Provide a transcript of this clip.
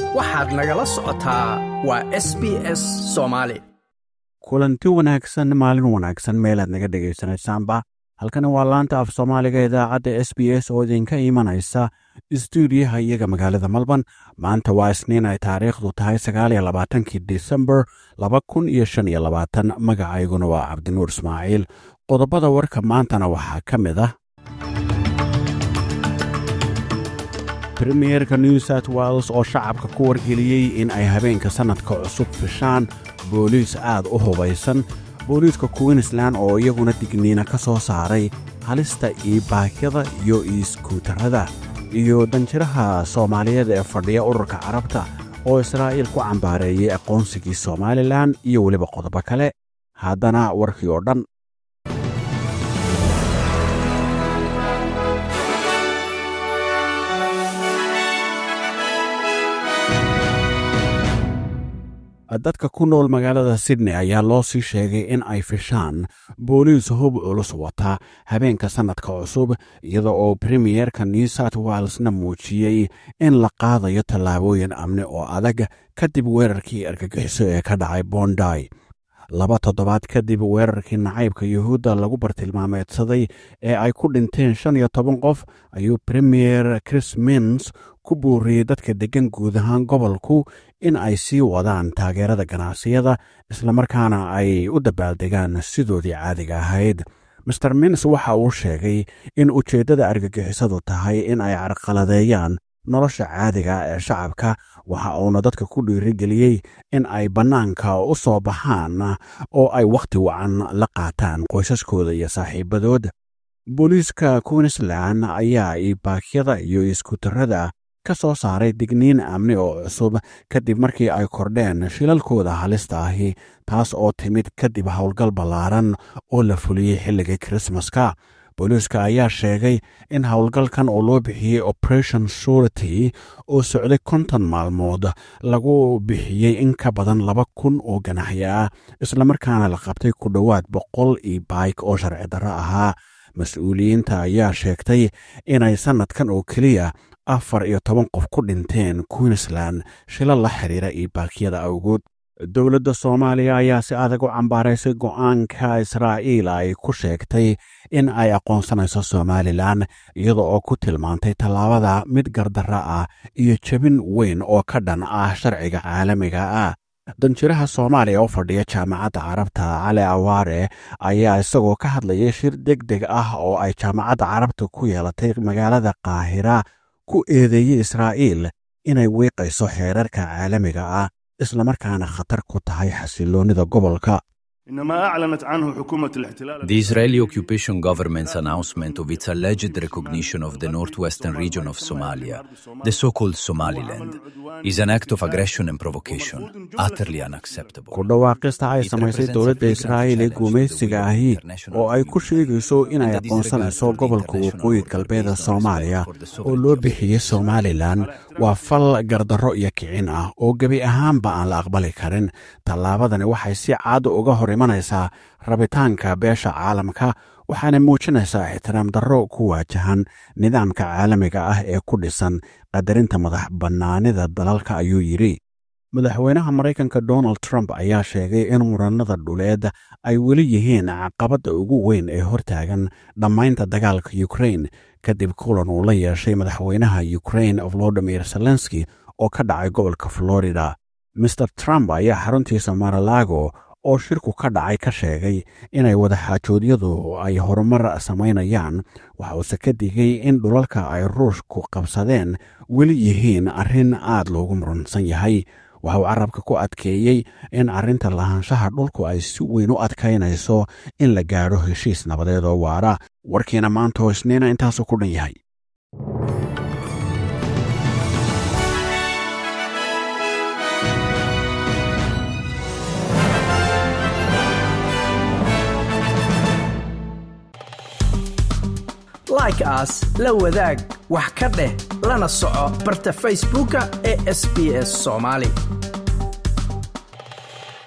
waxaad nagala socotaa waa s b s soomaali kulanti wanaagsan maalin wanaagsan meelaad naga dhegaysanaysaanba halkani waa laanta af soomaaliga idaacadda s b s oo idinka imanaysa istuudiyaha iyaga magaalada malban maanta waa isniin ay taariikhdu tahay sagaaliyo labaatankii disembar laba kun iyo shan iyo labaatan magacayguna waa cabdinuur ismaaciil qodobada warka maantana waxaa ka mid ah premierka new south wales oo shacabka ku wargeliyey in ay habeenka sannadka cusub fishaan booliis aad u hubaysan booliiska queensland oo iyaguna digniina ka soo saaray halista iibaakyada iyo iiskuutarada iyo danjiraha soomaaliyeed ee fadhiya ururka carabta oo israa'iil ku cambaareeyey aqoonsigii somalilan iyo weliba qodobo kale haddana warkii oo dhan dadka ku nool magaalada sydney ayaa loo sii sheegay in ay fishaan booliis hub culus wata habeenka sannadka cusub iyada oo premiyerka new south walesna muujiyey in la qaadayo tallaabooyin amni oo adag kadib weerarkii argagixiso ee ka dhacay bonday laba toddobaad kadib weerarkii nacaybka yuhuudda lagu bartilmaameedsaday ee ay ku dhinteen shan iyo toban qof ayuu premier chris mins ku buuriyey dadka deggan guud ahaan gobolku in ay sii wadaan taageerada ganacsiyada islamarkaana ay u dabaaldegaan sidoodii caadiga ahayd master mins waxa uu sheegay in ujeeddada argagixisadu tahay in ay carqaladeeyaan nolosha caadiga ee shacabka waxa uuna dadka ku dhiirigeliyey in ay bannaanka u soo baxaan oo ay wakhti wacan la qaataan qoysaskooda iyo saaxiibadood booliiska queensland ayaa iibaakyada iyo iskutarada ka soo saaray digniin amni oo cusub kadib markii ay kordheen shilalkooda halista ahi taas oo timid kadib howlgal ballaaran oo la fuliyey xilligii krismaska booliiska ayaa sheegay in howlgalkan oo loo bixiyey operation surity oo socday konton maalmood lagu bixiyey in ka badan laba kun oo ganaxyo ah islamarkaana la qabtay ku dhowaad boqol iyo baik oo sharci darro ahaa mas-uuliyiinta ayaa sheegtay inay sannadkan oo keliya afar iyo toban qof ku dhinteen queensland shila la xiriira iibaakyada awgood dowladda soomaaliya ayaa si adag u cambaaraysay go'aanka israa'iil ay ku sheegtay in ay aqoonsanayso somalilan iyada oo ku tilmaantay tallaabada mid gardarra ah iyo jebin weyn oo ka dhan ah sharciga caalamiga ah danjiraha soomaaliya oo fadhiya jaamacadda carabta cali awaare ayaa isagoo ka hadlayay shir deg deg ah oo ay jaamacadda carabta ku yeelatay magaalada qaahira ku eedeeyey israa'iil inay wiiqayso xeerarka caalamiga ah islamarkaana khatar ku tahay xasiloonnida gobolka The Israeli occupation government's announcement of its alleged recognition of the northwestern region of Somalia, the so called Somaliland, is an act of aggression and provocation, utterly unacceptable. ku dhawaaqista ay samaysay dowladda israa'iil ee guumaysiga ahi oo ay ku sheegayso inay aqoonsanayso gobolka waqooyi galbeeda soomaaliya oo loo bixiyey somalilan waa fal gardarro iyo kicin ah oo gebi ahaanba aan la aqbali karin tallaabadani waxay si caad uga hor imanaysaa rabitaanka beesha caalamka waxaana muujinaysaa ixtiraam darro ku waajahan nidaamka caalamiga ah ee ku dhisan qadarinta madax bannaanida dalalka ayuu yidhi madaxweynaha maraykanka donald trump ayaa sheegay in murannada dhuleed ay weli yihiin caqabadda ugu weyn ee hortaagan dhammaynta dagaalka ukrain kadib kulan uu la yeeshay madaxweynaha ukrain volodimir zelenski oo ka dhacay gobolka florida master trump ayaa xaruntiisa maralago oo shirku ka dhacay ka sheegay inay wadaxaajoodyadu ay horumar samaynayaan waxa uuse ka digay in dhulalka ay ruushku qabsadeen weli yihiin arrin aad loogu muransan yahay waxa uu carabka ku adkeeyey in arrinta lahaanshaha dhulku ay si weyn u adkaynayso in la gaadho heshiis nabadeed oo waara warkiina maanta oo isniina intaasuu ku dhan yahay like aas la wadaag wax ka dheh lana soco barta facebooka ee sb s soomaali